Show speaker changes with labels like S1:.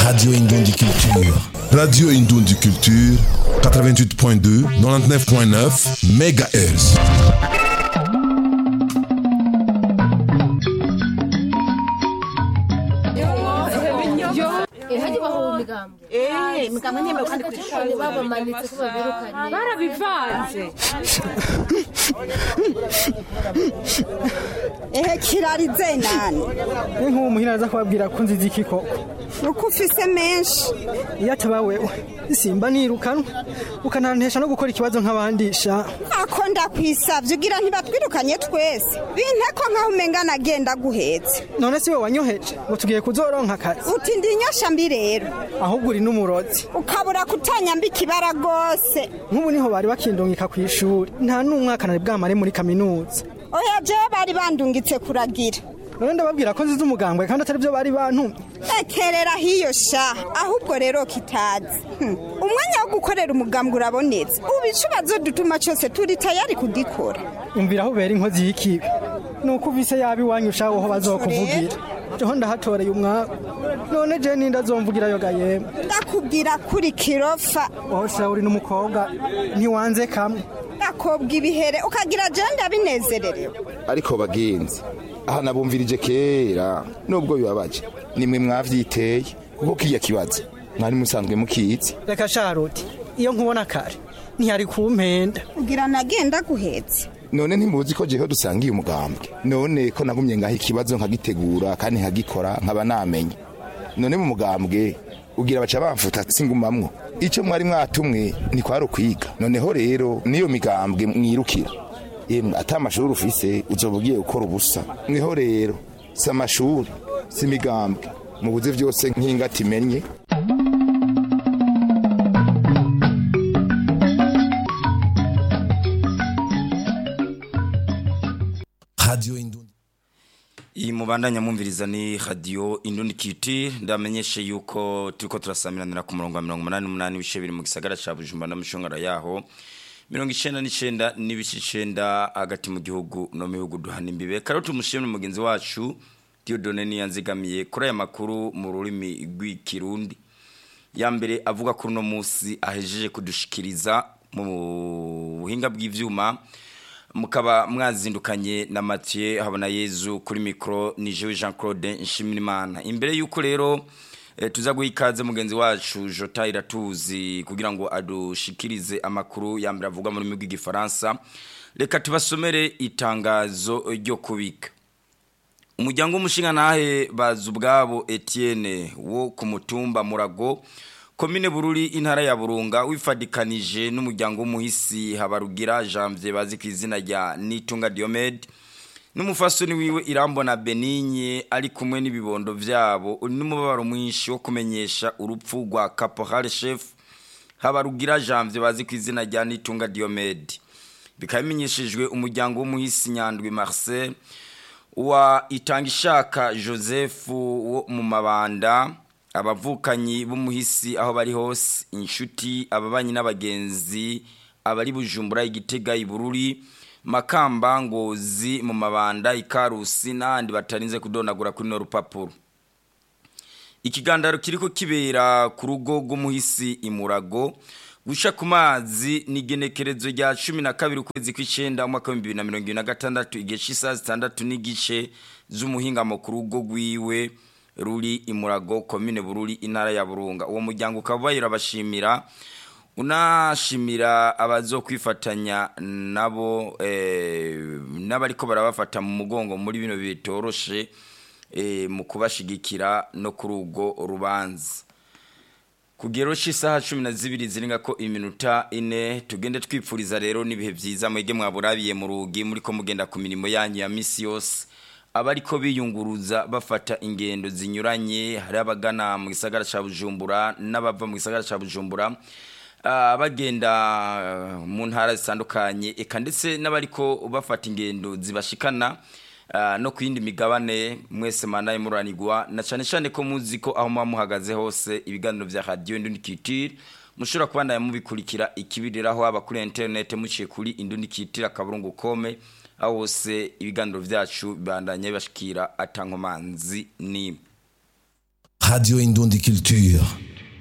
S1: Radio Indundi Culture. Radio Indundi Culture, 88.2, 99.9 MHz.
S2: Eh, imigambwe ntemewe kandi ku ishuri
S3: babamanitse ko babirukanye
S4: barabivanze
S2: ehe kirarize nani
S5: ni nk'uwo muhira aza kubabwira ko nzizi iki koko
S2: nuko ufise menshi
S5: iyo ataba wewe simba nirukanwa ukanantesha no gukora ikibazo nk'abandi sha
S2: ako ndakwisavye ugira ntibatwirukanye twese binteko nkaho umenga nagenda guhetse
S5: none si we wanyoheje ngo tugiye kuzoronka akazi
S2: uti ndi inyosha mbi rero
S5: ahubwo uri n'umurozi
S2: ukabura kutanyambika ibara rwose
S5: nk'ubu niho bari bakindungika ku ishuri nta n'umwaka nari bwamare muri kaminuza
S2: oya jewe bari bandungitse kuragira
S5: none ndababwira ko nzize umugambwe kandi atari byo bari bantumye
S2: ekerera hiyo sha ahubwo rero kitazi Hmm. umwanya wo gukorera umugambwe urabonetse ubu icubazo dutuma cyose turi tayari kugikora
S5: umvira aho ubera inkozi y'ikibi ni uko uvise yaba iwanyu ushaho aho bazokuvugira jeho ndahatoreye umwaku none je ninda azomvugirayo ga yemwe
S2: ndakubwira kuri kirofa
S5: wowe sha uri n'umukobwa ntiwanze kamwe
S2: ndakobwa ibihere ukagira jewe ndabinezererewe
S6: ariko bagenzi aha nabumvirije kera nubwo bibabaje nimwe mwavyiteye kuko kiya kibazo mwari musanzwe mukizi
S5: reka sharuti iyo nkubona kare ntiyari kumpenda
S2: kugira nagenda guhetse
S6: none ntimuzi ko jeho dusangiye umugambwe none ko nagumye ngaho ikibazo nkagitegura kandi nkagikora nkaba namenye none mu mugambwe ugira baca bamfuta singumamwo ico mwari mwatumwe ntikwari ukwiga noneho rero niyo migambwe mwirukira yemwe ata amashuri ufise uzoba ugiye gukora ubusa niho rero si amashuri si imigambwe mubuze vyose nk'ingati imenye
S1: Radio Indundi.
S7: iyi mubandanya mwumviriza ni radio indundi kiti ndamenyeshe yuko turiko turasamiranira ku murongo wa mirongo umunani n'umunani ibice biri mu gisagara ca bujumbura n'amashongara yaho mirongo icenda n'icenda n'ibice icenda hagati mu gihugu no mu bihugu duhana imbibe karo tumushimire mugenzi wacu Dieudonne Niyanzigamiye kuri aya makuru mu rurimi rw'ikirundi ya mbere avuga kuri uno munsi ahejeje kudushikiriza mu buhinga bw'ivyuma mukaba mwazindukanye na Mathieu habona Yezu kuri micro ni Jewe Jean Claude Nshimirimana imbere yuko rero e, tuza guha ikaze mugenzi wacu Jota Iratuzi kugira ngo adushikirize amakuru ya mbere avuga mu rurimi rw'igifaransa reka tubasomere itangazo ryo kubika umuryango w'umushinga nahe bazi ubwabo Etienne wo ku mutumba Murago komine bururi intara ya burunga wifadikanije n'umuryango w'umuhisi habarugira janvier bazi ku izina rya nitunga diomede n'umufasoni wiwe irambona benigne ari kumwe n'ibibondo vyabo n'umubabaro mwinshi wo kumenyesha urupfu rwa caporal chef habarugira janvier bazi ku izina rya nitunga diomede bikaba bimenyeshejwe umuryango w'umuhisi nyandwi marcel wa itangishaka joseph wo mu mabanda abavukanyi b'umuhisi aho bari hose inshuti ababanyi n'abagenzi abari bujumbura igitega ibururi makamba ngozi mu mabanda ikarusi n'ahandi batarinze kudonagura kuri no rupapuro ikigandaro kiriko kibera ku rugo rw'umuhisi imurago gusha ku mazi ni igenekerezo rya cumi na kabiri ukwezi kw'icenda umwaka w'ibihumbi bibiri na mirongo ibiri na gatandatu igihe c'isaha zitandatu n'igice z'umuhingamo ku rugo rwiwe ruri imurago komine bururi intara ya burunga uwo muryango ukaba bayira bashimira unashimira abazokwifatanya nabo eh, n'abariko barabafata mu mugongo muri bino bitoroshe eh, mu kubashigikira no kuri urwo rubanza kugero cy'isaha cumi na zibiri zirenga ko iminota ine tugende twipfuriza rero n'ibihe byiza mwege mwaburabiye mu rugi muri ko mugenda ku mirimo yanyu ya misi yose abariko biyunguruza bafata ingendo zinyuranye hari abagana mu gisagara ca Bujumbura n'abava mu gisagara ca Bujumbura ah, bagenda ah, mu ntara zitandukanye eka ndetse n'abariko bafata ingendo zibashikana ah, no ku yindi migabane mwese manaye muranigwa na cane cane ko muzi ko aho muba muhagaze hose ibiganiro vya radio Indundi Culture mushobora kubandanya mubikurikira ikibiriraho haba kuri internet muciye kuri Indundi Culture akaburungu kome aho hose ibiganiro vyacu bibandanye bashikira atankomanzi ni
S1: Radio Indundi Culture.